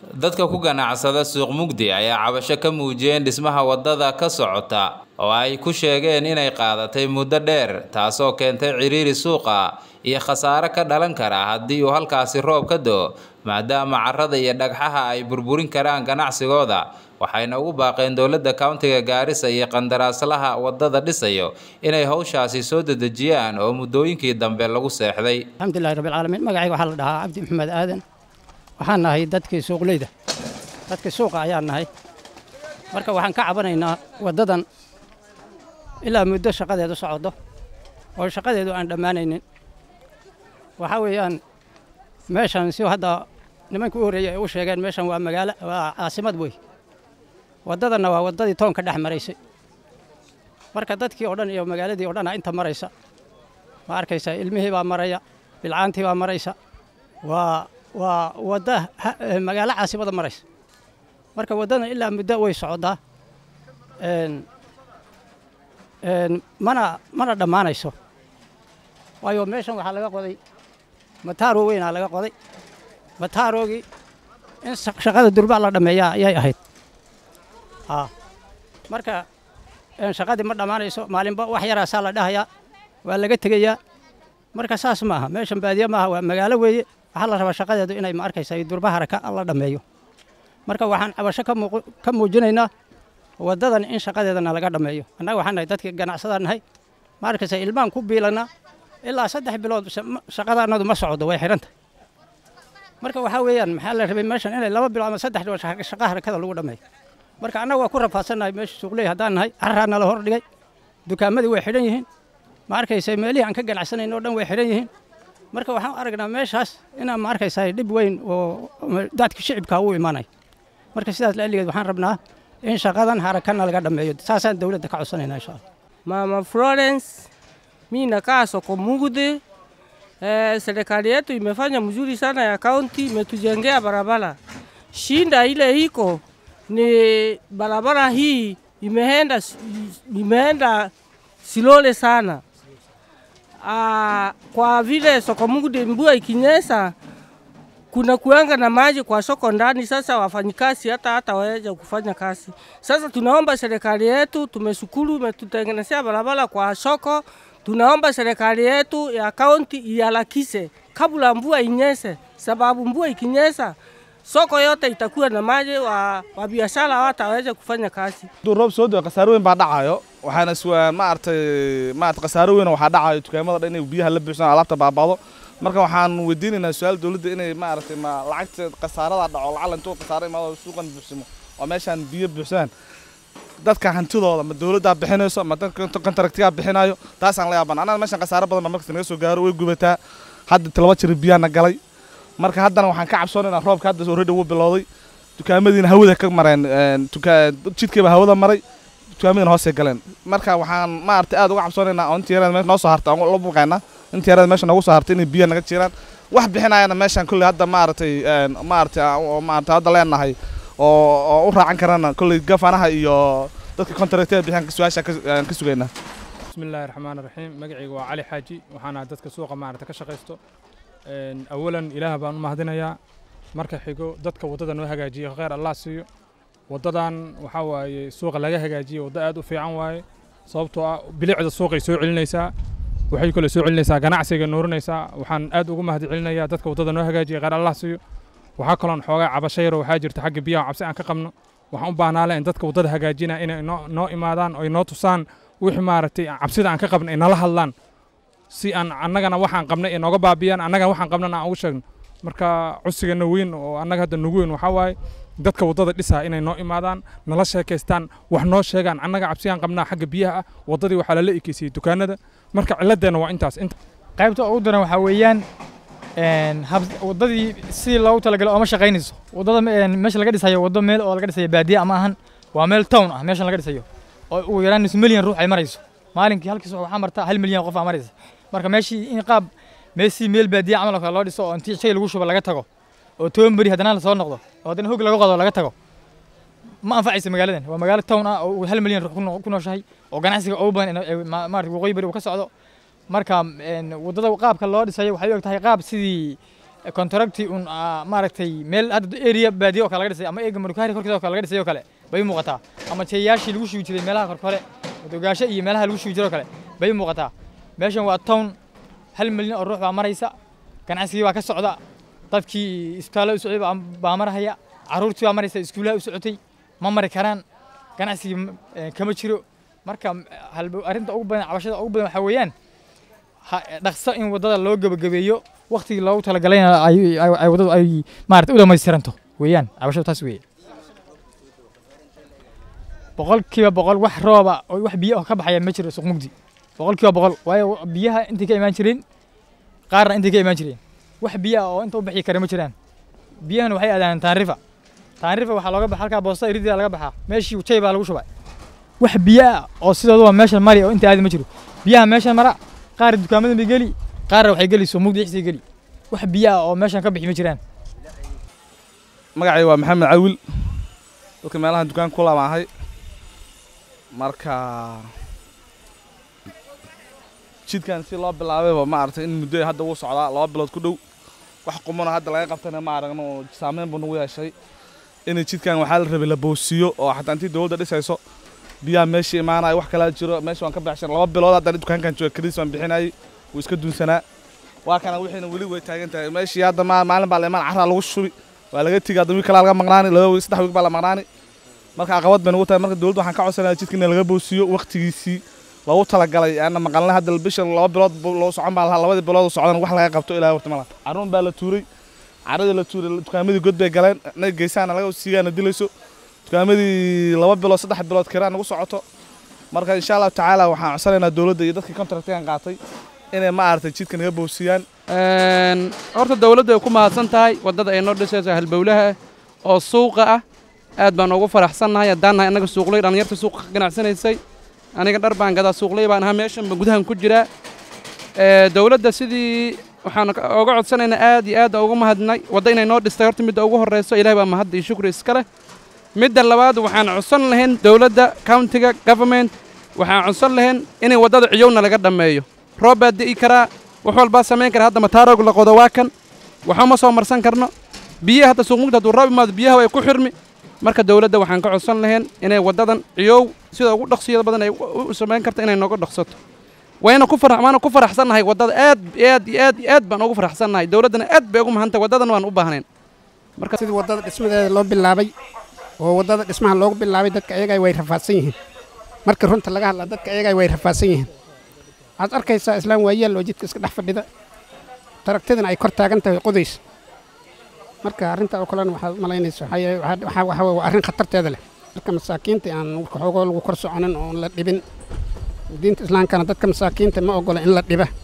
dadka ku ganacsada suuq mugdi ayaa cabasho ka muujiyeen dhismaha waddada ka socota oo ay ku sheegeen inay qaadatay muddo dheer taasoo keentay ciriiri suuqa iyo khasaare ka dhalan kara haddii uu halkaasi roob ka do maadaama carrada iyo dhagxaha ay burburin karaan ganacsigooda waxayna ugu baaqeen dowladda countiga gaarisa iyo qandaraaslaha waddada dhisayo inay howshaasi soo dedejiyaan oo muddooyinkii dambe lagu seexday alxamdulilahi rabbilcaalamiin magacayga waxaa la dhahaa cabdi maxamed aadan waxaan nahay dadkii suuqleyda dadkii suuqa ayaan nahay marka waxaan ka cabanaynaa waddadan ilaa muddo shaqadeedu socdo oo shaqadeedu aan dhammaanaynin waxaa weeyaan meeshan si hadda nimankii u horreeyey ay u sheegeen meeshan waa magaalo waa caasimad wey waddadanna waa waddadii toonka dhex maraysay marka dadkii oo dhan iyo magaaladii oo dhanaa inta maraysa ma arkaysaa ilmihii baa maraya bilcaantii baa maraysa waa waa wadda magaalo caasimada maraysa marka waddadan ilaa muddo way socdaa mana mana dhammaanayso waayo meeshan waxaa laga qoday mataaro weynaa laga qoday mataarogii in shaqada durbaa la dhammeeyaa ayay ahayd marka shaqadii ma dhammaanayso maalinba wax yaraasaa la dhahayaa waa laga tegayaa marka saas maaha meeshan baadiye maaha waa magaalo weeye waxaa la rabaa shaqadeedu inay ma arkaysa durba haraka la dhammeeyo marka waxaan cabasho ka muujinaynaa waddadan in shaqadeedana laga dhammeeyo annaga waxaan nahay dadkii ganacsadaan nahay ma arkaysa ilmaan ku biilanaa ilaa saddex bilood shaqadaanadu ma socdo way xidhanta marka waxaa weeyaan maxaa la rabay meeshan inay laba bilood ama saddex bilood shaqa harakada lagu dhammeeyo marka annaga waa ku rafaadsannahay meesha suuqley haddaan nahay carraa nala hor dhigay dukaamadii way xidhan yihiin ma arkaysa meelihii aan ka ganacsanayn oo dhan way xidhan yihiin marka waxaan aragnaa meeshaas inaan ma arkaysaa dhib weyn oo dadka shicibka u imaanay marka sidaas laaligeed waxaan rabnaa in shaqadan harakana laga dhammeeyo saasaan dowladda ka codsanaynaa insha allah Mama Florence, mi nakaa soko Mugde. Eh, serikali yetu imefanya mzuri sana ya kaunti, imetujengea barabara. Shinda ile iko ni barabara hii imeenda, imeenda silole sana. Ah, kwa vile soko Mugde mvua ikinyesha kuna kuanga na maji kwa soko ndani. Sasa wafanyikazi hata hata waweza kufanya kazi. Sasa tunaomba serikali yetu, tumeshukuru imetutengenezea barabara kwa soko. Tunaomba serikali yetu ya kaunti iharakishe kabla mvua inyeshe, sababu mvua ikinyesha soko yote itakuwa na maji, wa, wa biashara hawataweza kufanya kazi. hadduu roob soo dao khasaaro weyn baa dhacayo waxaana iswa maaragtay maarata khasaaro weyn waxaa dhacayo dukaamada dhan inay biyaha la buuxsaan alaabta baabado marka waxaan weydiinaynaa su-aal dowladda inay maaragtay ma lacagta khasaarada dhaco lacala intuu khasaaro imaado suuqan buuxsamo oo meeshaan biyo buuxsaan dadka hantidooda ma dowladdaa bixinayso ma dadka kontraktigaa bixinayo taasaan la yaaban annaga meeshaan khasaaro badan baa markasta naga soo gaaro way gubataa hadda talaba jira biyaana galay marka haddana waxaan ka cabsoonaynaa roobka hadda already wuu bilowday dukaamadiina hawada ka mareen jidkayba hawada maray dukaamadiina hoosay galeen marka waxaan maaragtay aad uga cabsoonaynaa oo intii yarada meesha noo soo hartay aan la buuqaynaa intii yarada meesha noogu soo hartay inay biyo naga jiraan wax bixinayana meeshaan kolley hadda maaragtay maaragtay maaragtay hadda leenahay oo oo u raacan karana kolley gafanaha iyo dadka kontraktada bixiyaan su-aasha aan ka sugaynaa bismillahi raxmaan raxiim magacayga waa cali xaaji waxaana dadka suuqa maaragta ka shaqaysto awalan ilaah baan u mahadinayaa marka xigo dadka waddada noo hagaajiya khayr allah siiyo waddadan waxaa waaye suuqa laga hagaajiyey waddo aad u fiican waaye sababtoo ah bilicda suuqay soo celinaysaa waxay kale soo celinaysaa ganacsiga noorinaysaa waxaan aad ugu mahad celinayaa dadka waddada noo hagaajiya khayr allah siiyo waxaa kaloon xoogaa cabasho yaro waxaa jirta xagga biyaha cabsi aan ka qabno waxaan u baahnaa in dadka waddada hagaajina inay noo imaadaan oy noo tusaan wixii maaragtay cabsida aan ka qabno ay nala hadlaan si aan annagana waxaan qabnay ay nooga baabiyaan annagana waxaan qabnana aan ugu sheegno marka codsigana weyn oo annaga hadda nagu weyn waxaa waaye dadka waddada dhisaa inay noo imaadaan nala sheekaystaan wax noo sheegaan annaga cabsiyaan qabnaa xagga biyaha ah waddadii waxaa lala ekeysiyey dukaanada marka ciladeenna waa intaas qaybta ugu daran waxaa weeyaan waddadii sidii loogu talagalay ooma shaqaynayso waddada meesha laga dhisayo waddo meel oo laga dhisayo baadiye ama ahan waa meel town ah meeshan laga dhisayo oo ugu yaraan nus milyan ruux ay marayso maalinkii halkii subax waxaa marta hal milyan qof aa maraysa marka meeshii in qaab meeshii meel baadiye camal oo kale loo dhiso oo intii shay lagu shubo laga tago oo toban beri haddana lasoo noqdo oo haddana hog laga qodo laga tago ma anfacayso magaaladan waa magaalo town ah oo hal milyan ruux ku nooshahay oo ganacsiga ugu badan maarata waqooyi beri uu ka socdo marka waddada qaabka loo dhisayo waxay u eg tahay qaab sidii contracti un ah, maaragtay meel hadda area baadiye oo kale laga dhisay ama eega marukaari korkeeda oo kale laga dhisay oo kale bay u muuqataa ama jeeyaashii lagu shubi jiray meelaha korkore dogaasho iyo meelaha lagu shubi jiray oo kale bay u muuqataa meeshan waa town hal milyan oo ruux baa maraysa ganacsigii baa ka socda dadkii isbitaallo u socday baa- baa marahaya carruurtii baa maraysa iskuulaha u socotay ma mari karaan ganacsigii m- eh, kama jiro marka m- halbo- arrinta ugu badan cabashada ugu badan waxaa weeyaan ha- dhaqso in waddada loo gebagabeeyo waktigii loogu talagalayna ay ay- ay waddadu ay maarata u dhamaystiranto weeyaan cabashadu taas weeye boqolkiiba boqol wax rooba oo wax biyo oo ka baxaya ma jiro suuq mugdi boqolkiiba boqol waayo biyaha intay ka imaan jireen qaarna intay ka imaan jireen wax biyo ah oo inta u bixi kara ma jiraan biyahana waxay aadaan taanrifa taanrifa waxaa looga baxa halkaa boosta iridia laga baxaa meeshii jay baa lagu shubay wax biyo ah oo sidooduba meeshan mari oo inta aadi ma jiro biyaha meeshan mara qaar dukaamada bay geli qaarna waxay geli soo mugdi dhexdii geli wax biyo ah oo meeshan ka bixi ma jiraan magacay waa maxamed cawil dadka meelaha dukaan ku lamaahay marka jidkan si loo bilaabayba ma aragtay in muddo hadda wuu socdaa laba bilood ku dhow wax qumano hadda laga qabtayna ma aragno oo saameyn buu nagu yeeshay in jidkan waxaa la rabay la boosiyo oo xataa intii dowladda dhisayso biyaha meeshii imaanaya wax kalaa jiro meesha waan ka baxshan laba bilood haddana dukaankan jooga kaliis waan bixinayay wuu iska duunsanaa waa kana wixiina weli way taagan tahay meeshii hadda ma- maalin baa la imaan carraa lagu shubi waa laga tegi hadda wiil kalaa laga maqnaani laba wiil saddex wiil baa la maqnaani marka caqabad bay nagu tahay marka dowladda waxaan ka codsanaya jidka in laga boosiyo waqtigiisii loogu talagalay ana maqalna hadda bisha laba bilood bu- loo socon baa lahaa labadii bilood oo socdan wax laga qabto ilaa horta malaha carruun baa la tuuray carradii la tuuray dukaamadii god bay galeen na geysaana laga siigaana dilayso dukaamadii laba bilood saddex bilood kiraa nagu socoto marka insha allahu tacaala waxaan codsanaynaa dowladda iyo dadkii contractigan qaatay inay ma aragtay jidka naga boosiyaan Een, horta dawladdu ay ku mahadsan tahay waddada ay noo dhisayso halbowlaha ah oo suuqa ah aad baan ugu faraxsannahay haddaan nahay annaga suuqley dhallinyarta suuqa ka ganacsanaysay aniga dhar baan gadaa suuqley baan ahaa meeshan ba gudahan ku jiraa Ee, dawladda sidii waxaan ka- uga codsanaynaa aad iyo aad ugu mahadnay wadda inay noo dhistay horta midda ugu horreyso ilaahay baa mahad iyo shukri iska leh midda labaad waxaan codsan lahayn dawladda countiga government waxaan codsan lahayn inay waddada ciyowna laga dhammeeyo roob baa di'i karaa wax walbaa samayn kara hadda mataarog la qodo waa kan waxuma soo marsan karno biyaha hadda suuqmugda hadduu roob imaado biyaha way ku xirmi marka dawladda waxaan ka codsan lahayn inay waddadan ciyow sida ugu dhaqsiyada badan ay u u samayn karta inay nooga dhaqsato wayna ku farax waana ku faraxsannahay waddada aad iyo aad iyo aad iyo aad baan ugu faraxsannahay dawladdana aad bay ugu mahantahay waddadan waan u baahnayn marka sidii waddada dhismadeeda loo bilaabay oo waddada dhismaha loogu bilaabay dadka ayaga way rafaadsan yihiin marka runta laga hadla dadka ayaga way rafaadsan yihiin waxaad arkaysaa islaan waayeel oo jidka iska dhex fadhida taragtadana ay kor taagan tahay qodays marka arrinta oo kalena waxaad malaynaysa waxaa yeelay waxaa- waxaa waxaa weeye waa arrin khatarteeda leh dadka masaakiinta aan waxoogoo lagu kor soconin oon la dhibin diinta islaamkana dadka masaakiinta ma ogola in la dhiba